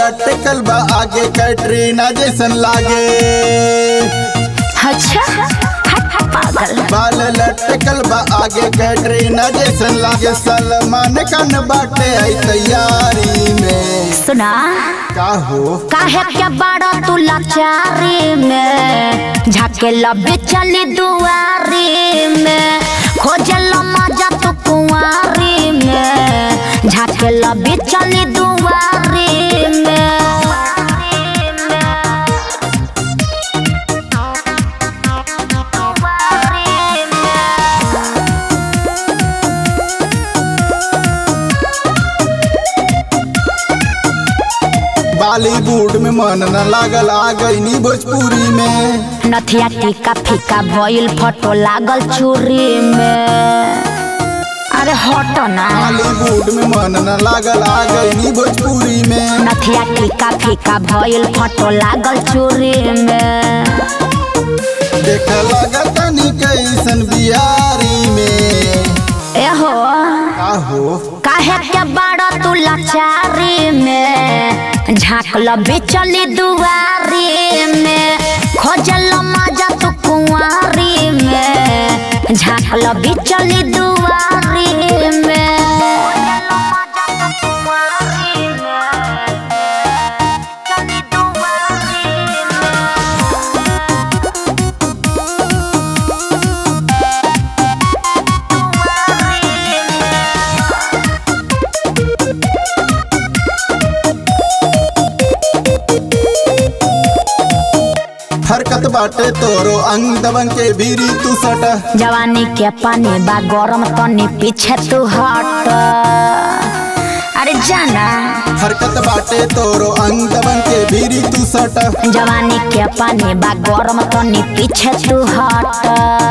लटकल बा आगे कैटरीना जैसन लागे अच्छा हट हट पागल बाल लटकल बा आगे कैटरीना जैसन लागे सलमान खान बाटे है तैयारी में सुना का हो काहे के बड़ा तू लाचारी में झाके लबे चली दुआरी में खोजल मजा तू कुंवारी में झाके लबे चली दुआरी में बॉलीवुड में मन न लागल आ गई भोजपुरी में नथिया टीका फीका भइल फोटो लागल चूरी में अरे हटो ना बॉलीवुड में मन न लागल आ गई भोजपुरी में नथिया टीका फीका भइल फोटो लागल चूरी में देख लगत नी कैसन बिहारी में एहो का हो काहे के बड़ा तू लाचारी में झाँकल बिचली दुआरी में खोजल मजा तू कुंवारी में झाँकल बिचली दुआरी में हरकत बाटे तोरो अंग दबंग के बीरी तू सट जवानी के पानी बा गरम तनी पीछे तू हट अरे जाना हरकत बाटे तोरो अंग दबंग के बीरी तू सट जवानी के पानी बा गरम तनी पीछे तू हट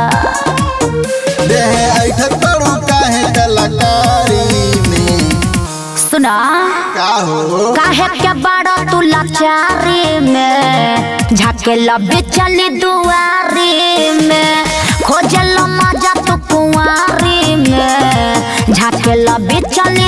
देह ऐठत बड़ू काहे कलाकारी में सुना का हो काहे के बड़ा तू लाचारी में झाके लबे चली दुआरी में खोजल मजा तू कुंवारी में झाके लबे चली